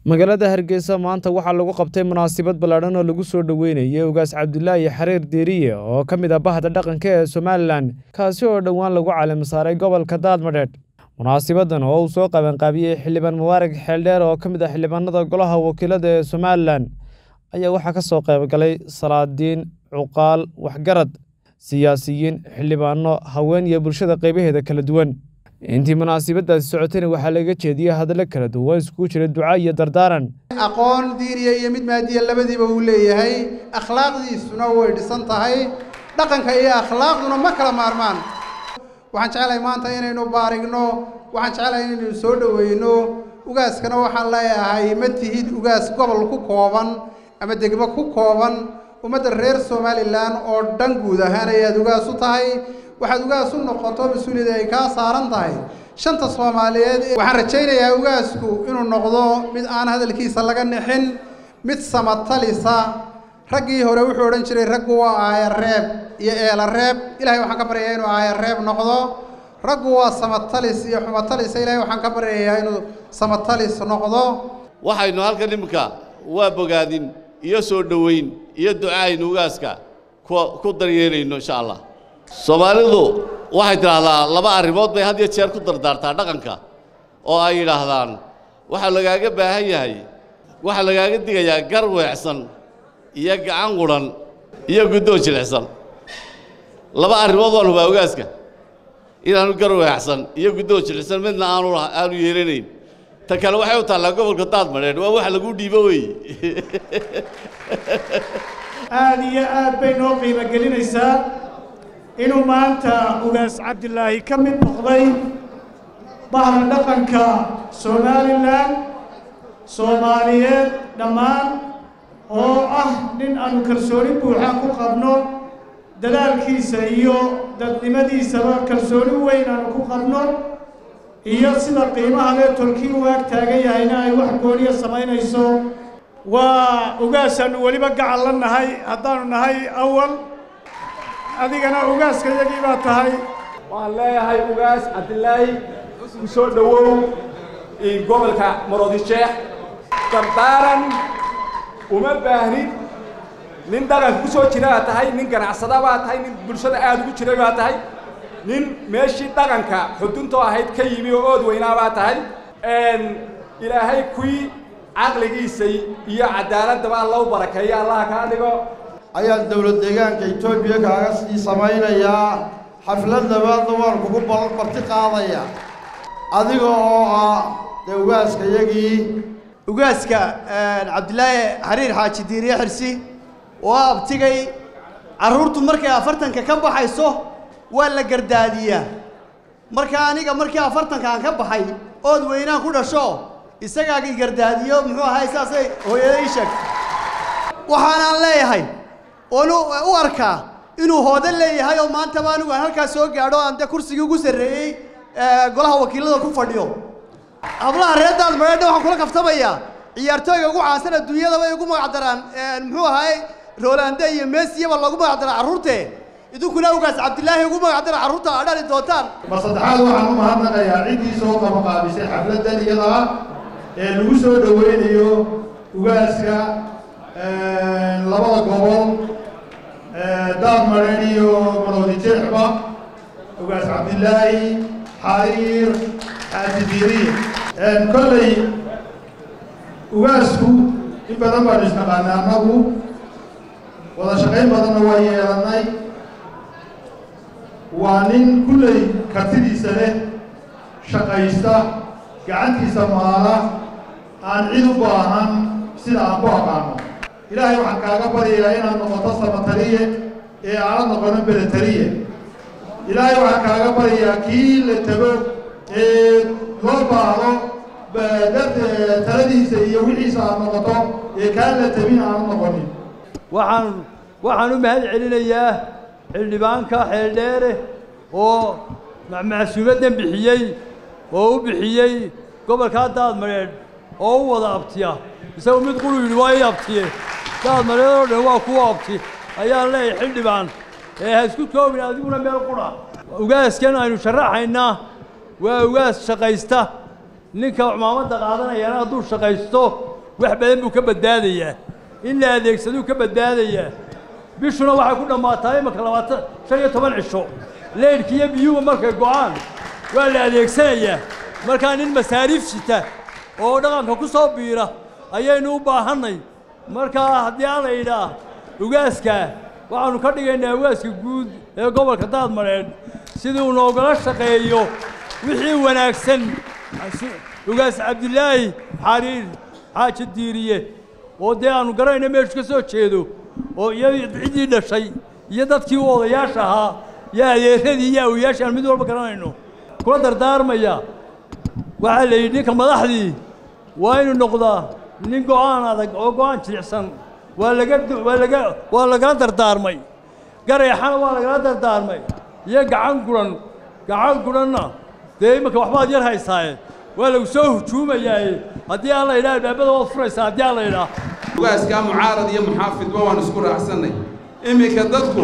magaalada hargeysa maanta waxaa lagu qabtay munaasabad ballaadhan oo lagu soo dhoweynayay ugaas cabdulaahi xariir deeriye oo ka mid ah bahda dhaqanka ee somalilan kaasi oo dhowaan lagu caalami saaray gobolka daadmadheedh munaasibadan oo uu soo qabanqaabiyey xildhibaan mubaarag xeeldheer oo ka mid ah xildhibaanada golaha wakiilada ee somalilan ayaa waxaa ka soo qaybgalay salaadiin cuqaal waxgarad siyaasiyiin xildhibaano haween iyo bulshada qaybaheeda kala duwan intii munaasabadaasi socotayna waxaa laga jeediyey hadallo kala duwan iskugu jira duca iyo dardaaran aqoon diiniya iyo mid maadiya labadiiba uu leeyahay akhlaaqdiisuna way dhisan tahay dhaqanka iyo akhlaaqduna ma kala maarmaan waxaan jeclahay maanta inaynu baarigno waxaan jeclahay inaynu soo dhoweyno ugaaskana waxaan leeyahay ma tihid ugaas gobol ku kooban ama degmo ku kooban ummadda reer somalilan oo dhan guud ahaan ayaad ugaas u tahay waxaad ugaas u noqoto mas-uuliyada ay kaa saaran tahay shanta soomaaliyeed waxaan rajaynayaa ugaasku inuu noqdo mid aan hadalkiisa laga nixin mid samatalisa raggii hore wuxuu odhan jiray raggu waa aayareeb iyo eelareeb ilahay waxaan ka baryayaa inuu aayareeb noqdo raggu waa samatalis iyo xumatalisa ilahay waxaan ka baryayaa inuu samatalis noqdo waxaynu halkan iminka waa bogaadin iyo soo dhoweyn iyo ducaaynu ugaaska ku daryeelayno insha allah soomaalidu waxay tidhaahdaa laba arrimood bay had iyo jeer ku dardaartaa dhaqanka oo ay yidhaahdaan waxaa lagaaga baahan yahay waxaa lagaaga digayaa gar weecsan iyo gacan qudhan iyo guddoo jilicsan laba arrimood waan hubaa ogaaska inaanu gar weecsan iyo guddoo jilicsan midna aanu aanu yeelanayn ta kale waxay u taallaa gobolka daadmadheedh waa wax lagu dhiibo wey aad iyo aad bay noo qiimo gelinaysaa inuu maanta ugaas cabdilaahi ka mid noqday bahda dhaqanka somalilan soomaaliyeed dhammaan oo ah nin aanu kalsooni buuxa ku qabno dadaalkiisa iyo dadnimadiisaba kalsooni weyn aanu ku qabno iyo sida qiimaha lee tolkii u ag taagan yahayna ay wax gooniya samaynayso waa ugaasaannu weliba gacal la nahay haddaanu nahay awal adigana ugaaska yagii baa tahay waxaan leeyahay ugaas cabdilaahi ku soo dhowow gobolka maroodisheekh dardaaran uma baahnid nin dhaqanka ku soo jira baa tahay nin ganacsada baa tahay nin bulshada aada ugu jiray baa tahay nin meeshii dhaqanka xuduntoo ahayd ka yimi oo ood weynaa baa tahay ilaahay kuwii caqligiisa iyo cadaaladaba alla u barakeeyo allaha kaa dhigo ayaan dowlad deegaanka etoobiya kaaga sii samaynayaa xaflad labaadna waan kugu barti qaadaya adiga oo ah dee ugaaska yagii ugaaska cabdilaahi xariir xaaji diiriye xirsi oo abtigay carruurtu markay afartanka ka baxayso waa la gardaadiyaa marka aniga markii afartanka aan ka baxay ood weynaan ku dhasho isagaagii gardaadiyo muxuu ahay saasay hooyada ii sheegtay waxaanaan leeyahay oon u arkaa inuu hoodan leeyahay oo maantaba anigu aan halkaas soo gaadho aan dee kursigii ugu sarreeyey golaha wakiilada ku fadhiyo hablaha reer daadmadheedha waxaan kula kaftamayaa ciyaartooyga ugu caansan adduunyadaba ay ugu magacdaraan muxuu ahay rolande iyo mesiyaba lagu magacdara carruurte idinkuna ugaas cabdilaahi ugu magacdara carruurta aa dhali doontaan mar saddexaad waxaan u mahadnaqayaa ciddii soo qabaqaabisay xafladdan iyada ah ee lagu soo dhoweynayo ugaaska labada gobol daadmadheedh iyo maroodi jeexba ugaas cabdilaahi xariir xaaji diiriye kolley ugaasku in badan baanu isnaqaanay annagu wada shaqayn badanna waa yeelannay waa nin kulley kartidiisa leh shaqaysta gacantiisa maala aan cid u baahan sida aan ku aqaano ilaahay waxaan kaaga baryayaa inaad noqoto samataliye ee aanad noqonin beletaliye ilaahay waxaan kaaga baryayaa kii la tago ee loo baahdo taladiisa iyo wixiisa aad noqoto ee kaan la tabin aanu noqonin waxaan waxaan u mahad celinayaa xildhibaanka xeeldheere oo macsuumaddan bixiyey oo u bixiyey gobolkaa daadmadheedh oo u wada abtiya isagu mid qulu yidhi waa ii abtiye daadmadheed oo dhan waa kuwa abti ayaan leeyahay xildhibaan ee ha isku koobin adiguna meel qudha ugaaskan aynu sharaxaynaa waa ugaas shaqaysta ninka cumaamadda qaadanayana hadduu shaqaysto wax badan buu ka badbaadayaa in la adeegsaduu ka badbaadayaa bishuna waxay ku dhammaataa imanka labaatan shan iyo toban cisho leydhka iyo biyuhu markay go'aan waa la adeegsanayaa markaa nin masaariif sita oo dhaqanka ku soo biira ayaynu u baahannay markaa haddii aan la yidhaah ugaaska waxaannu ka dhigaynaa ugaaska guud ee gobolka daadmareedh sidii uu noogala shaqeeyo wixii wanaagsan ugaas cabdilaahi xariir xaaji diiriye oo dee aannu garanayno meeshu ka soo jeedo oo iyo ciddii dhashay iyo dadkii u odayaasha ahaa iyo adeeradii iyo awiyaashii aan mid walba garanayno kula dardaarmaya waxaa la yidhi ninka madaxdii waa inuu noqdaa nin go'aan adag oo go'aan jilicsan waa laga waa laga waa lagala dardaarmay gareexana waa lagala dardaarmay iyo gacan guran gacan guranna dee iminka waxbaad yar haysaaye waa lagu soo hujuumayaaye haddii aan la yidhaha albaabada waad furaysaa haddii aan la yidhaha ugaaskaa mucaarad iyo muxaafidba waan isku raacsannay iminka dadku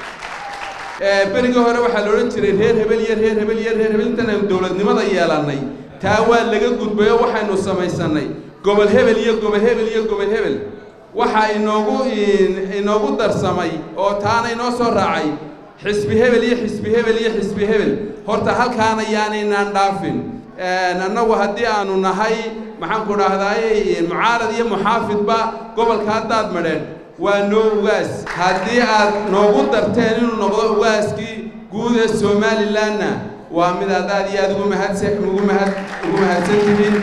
berigii hore waxaa la odhan jiray reer hebel iyo reer hebel iyo reer hebel intaan aynu dowladnimada yeelannay taa waa laga gudbay oo waxaynu samaysannay gobol hebel iyo gobol hebel iyo gobol hebel waxaa inoogu inoogu darsamay oo taana inoo soo raacay xisbi hebel iyo xisbi hebel iyo xisbi hebel horta halkaana yaanaynaan dhaafin annagu haddii aanu nahay maxaanku dhahdaay mucaarad iyo muxaafidba gobolka haddaad madheen waa noo ugaas haddii aad noogu darteen inuu noqdo ugaaskii guud ee somalilanna waa mid aad aad iyo aad ugu mahadsa ugu mahad ugu mahadsan tihiin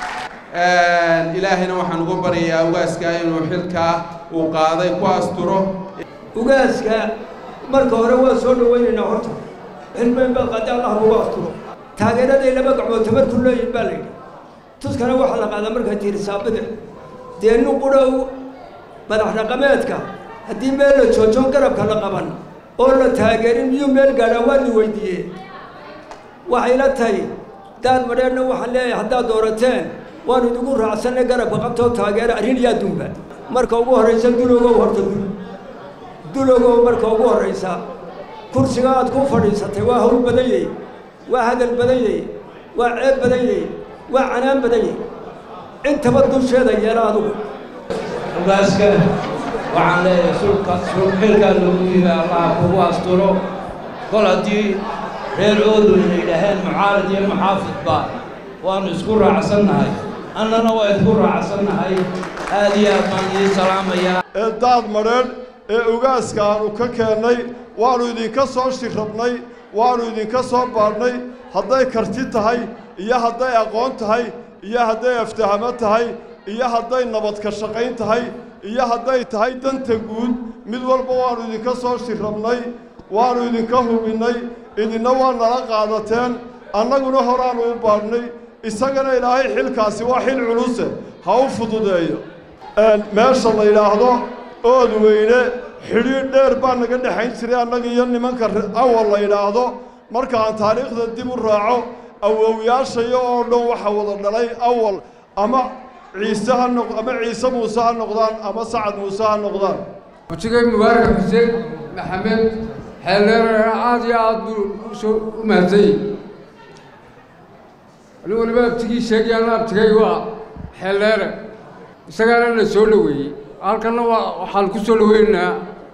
ilaahayna waxaan ugu baryayaa ugaaskaa inuu xilkaa uu qaaday ku asturo ugaaska marka hore waa soo dhawaynaynaa horta xilmeyn baa qaadi allah lagu asturo taageeraday laba gacmood tamarku leeyihin baa layidhi tuskana waxaa la qaadaa markaa tiirisaabada dee nin qudhow madax dhaqameedka haddii meel la joojoon garabka la qaban oo la taageerin miyuu meel gaadhaa waa ni weydiiyee waxay la tahay daad madheerna waxaan leeyahay haddaad doorateen waanu idigu raacsanay garabka qabtoo taageera arrin iyo adduunba marka ugu horraysa dulogow horta dul dulogow marka ugu horraysa kursiga aad ku fadhiisatay waa hawl badan yahy waa hadal badan yahy waa ceeb badan yahy waa canaan badan yahy intaba dusheeda yeela adugu ugaaska waxaan leeyahay sulka sulxilkaa loogu yimi allah kugu asturo kol haddii reer oodun ay yidhaaheen mucaarad iyo muxaafidba waannu isku raacsannahay annana waa isku raacsannahay aad iyo aad baan idiin salaamayaa ee daad madheedh ee ugaaska aanu ka keennay waannu idinka soo shirrabnay waannu idinka soo baadhnay hadday karti tahay iyo hadday aqoon tahay iyo hadday aftahamo tahay iyo hadday nabad ka shaqayn tahay iyo hadday tahay danta guud mid walba waannu idinka soo shirrabnay waannu idinka hubinnay idinna waa nala qaadateen annaguna horaannu u baadhnay isagana ilaahay xilkaasi waa xil culuse ha u fududeeyo meesha la yidhaahdo ood weyne xidhiidh dheer baa naga dhexayn jiray annaga iyo nimanka awal la yidhaahdo markaan taariikhda dib u raaco awowyaashaya oo dhan waxa wada dhalay awal ama ciise ha noq ama ciise muuse ha noqdaan ama sacad muuse ha noqdaan wajigay mubaarak xuseen maxamed xeeldeerana aad iyo aad buu usoo u mahadsanyey anigu waliba abtigii sheegayaan abtigay waa xeeldheere isagaana na soo dhoweeyey halkanna waa waxaan ku soo dhoweynaynaa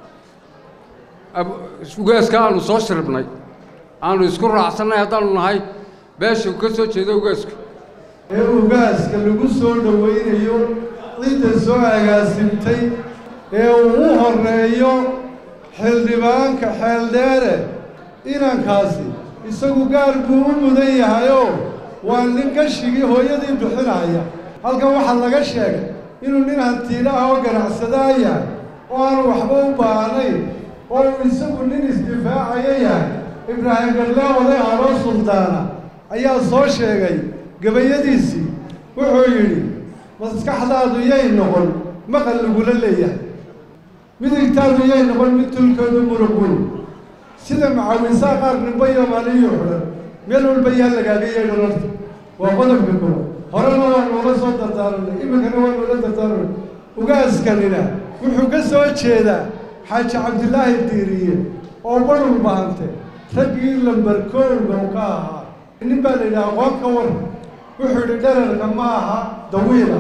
ugaaska aanu soo shiribnay aanu isku raacsannay haddaanu nahay beesha ka soo jeeda ugaasku ee ugaaska lagu soo dhowaynayo cidda soo agaasimtay ee uu u horreeyo xildhibaanka xeeldheere inankaasi isagu gaar buu u mudan yahayoo waa nin gashigii hooyadii bixinaya halkan waxaa laga sheegay inuu nin hantiila ah oo ganacsadaa yahay oo aanu waxba u baahnayn oo uu isagu nin isdifaacaya yahay ibraahim garlaan oday haloo suldaana ayaa soo sheegay gabayadiisii wuxuu yidhi maskaxdaadu yay noqon maqal lagula leeyahay midigtaadu yay noqon mid tulkoodu muruqweyn sida macawinsaa qaar nimba iyo maaliyo xidhan meel walba yaa lagaaga yeedhan horta waa qodobka koowa horena waa noola soo dardaaranay iminkana waa noola dardaaranay ugaaskanina wuxuu ka soo jeedaa xaaji cabdilaahi diiriye oo barul bahante raggii lambarkoolba u ka ahaa nin baa la yidhaha aqoon ka war wuxuu yidhi dherarka ma aha dawiila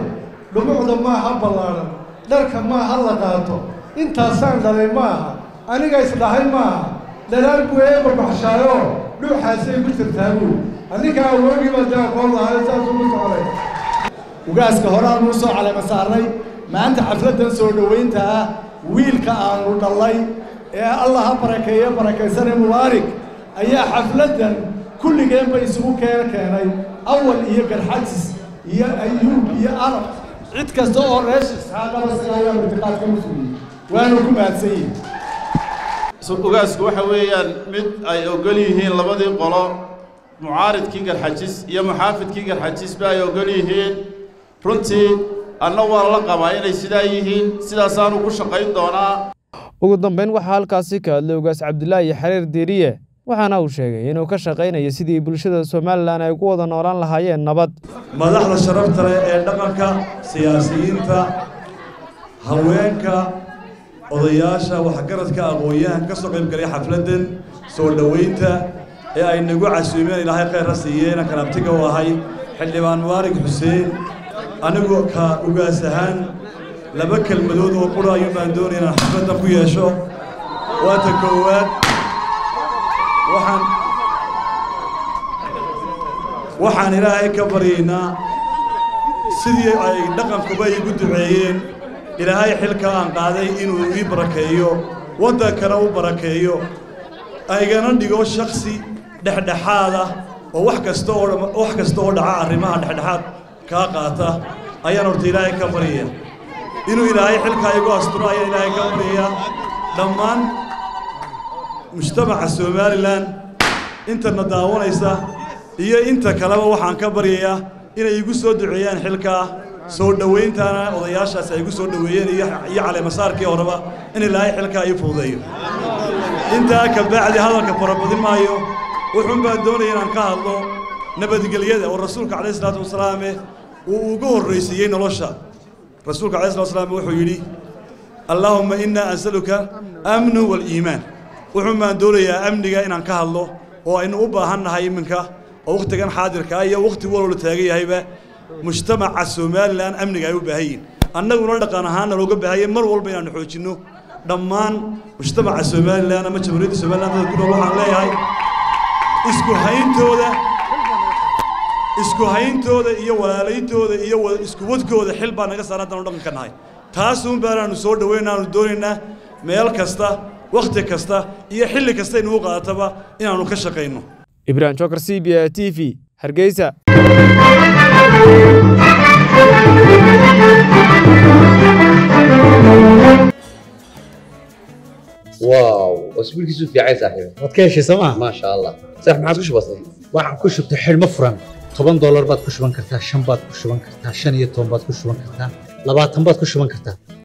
dhumucda maaha ballaadhan dharka maaha la qaato intaasaan dhalay maaha aniga isdhahay maaha dhalaal buu eeba baxshaayo dhuuxaasay ku jirtaa buu aninka awoogii baa dee aqoon lahayo saasuu ku socday ugaaska hore aanuu soo caleema saarnay maanta xafladdan soo dhowaynta ah wiilka aanu dhallay ee allah ha barakeeye barakaysane mubaarig ayaa xafladdan kulligeenba isugu keen keenay awal iyo garxajis iyo ayuub iyo arab cid kasta oo reeshisxaaqaba siga ayaa martiqaad ka musuliyey waanu ku mahadsan yihin ugaasku waxa weeyaan mid ay ogol yihiin labadii qolo mucaaridkii garxajis iyo muxaafidkii garxajisba ay ogol yihiin runtii anna waa la qabaa inay sidaa yihiin sidaasaanu ku shaqayn doonaa ugu dambayn waxaa halkaasi ka hadlay ugaas cabdilaahi xariir diiriye waxaana uu sheegay inuu ka shaqaynayo sidii bulshada somalilan ay ku wada noolaan lahaayeen nabad madaxda sharafta leh ee dhaqanka siyaasiyiinta haweenka odayaasha waxgaradka aqoon-yahan ka soo qayb galay xafladdan soo dhowaynta ee ay nagu casuumeen ilaahay khayra siiyeen kanabtiga u ahay xildhibaan mubaarig xuseen anigu ka ugaas ahaan laba kelmadood oo qura ayuun baan doonaya inaan xafladdan ku yeesho waa ta koowaad waxaan waxaan ilaahay ka baryaynaa sidii ay dhaqankuba iigu duceeyeen ilaahay xilka aan qaaday inuu ii barakeeyo waddankana u barakeeyo aygana dhigo shaksi dhexdhexaad ah oo wax kasta oo wax kasta oo dhaca arrimaha dhexdhexaad kaa qaata ayaan horta ilaahay ka baryaya inuu ilaahay xilkaa igu asturo ayaan ilaahay ka baryayaa dhammaan mujtamaca somalilan intana daawanaysa iyo inta kaleba waxaan ka baryayaa inay igu soo duceeyaan xilkaa soo dhowayntaana odayaashaas ay igu soo dhoweeyeen iyo iyo caleemasaarkii horeba in ilaahay xilkaa ii fududeeyo intaa ka bacdi hadalka farabadin maayo wuxuun baan doonaya inaan ka hadlo nabadgelyada oo rasuulka calayhi salaatu wasalaame uu ugu horraysiiyey nolosha rasuulka calayhi salatu wasalaam wuxuu yidhi allaahumma innaa ansaluka amnu waliimaan wuxuun baan doonayaa amniga inaan ka hadlo oo aynu u baahan nahay iminka oo wakhtigan xaadirkaa iyo wakhti waloo la taagan yahayba mujtamaca somalilan amniga ay u baahan yihin annaguna dhaqan ahaanna looga baahanya mar walba inaannu xoojinno dhammaan mujtamaca somalilan ama jamhuuriyadda somalilan dadka ku nool waxaan leeyahay isku hayntooda isku hayntooda iyo walaalayntooda iyo isku wadkooda xil baa naga saaran haddanu dhaqanka nahay taasuun baanaanu soo dhowayna aanu doonaynaa meel kasta wakhti kasta iyo xilli kasta inugu qaadataba inaannu ka shaqayno ibrahim jokar c b a t v hargeysa واو اسبوعك في عين صاحبي waad ka heshay sooma ما شاء الله صح ما عادش بسيط waxaan ku shubtay xidhmo furan toban doolar baad ku shuban kartaa shan baad ku shuban kartaa shan iyo toban baad ku shuban kartaa labaatan baad ku shuban kartaa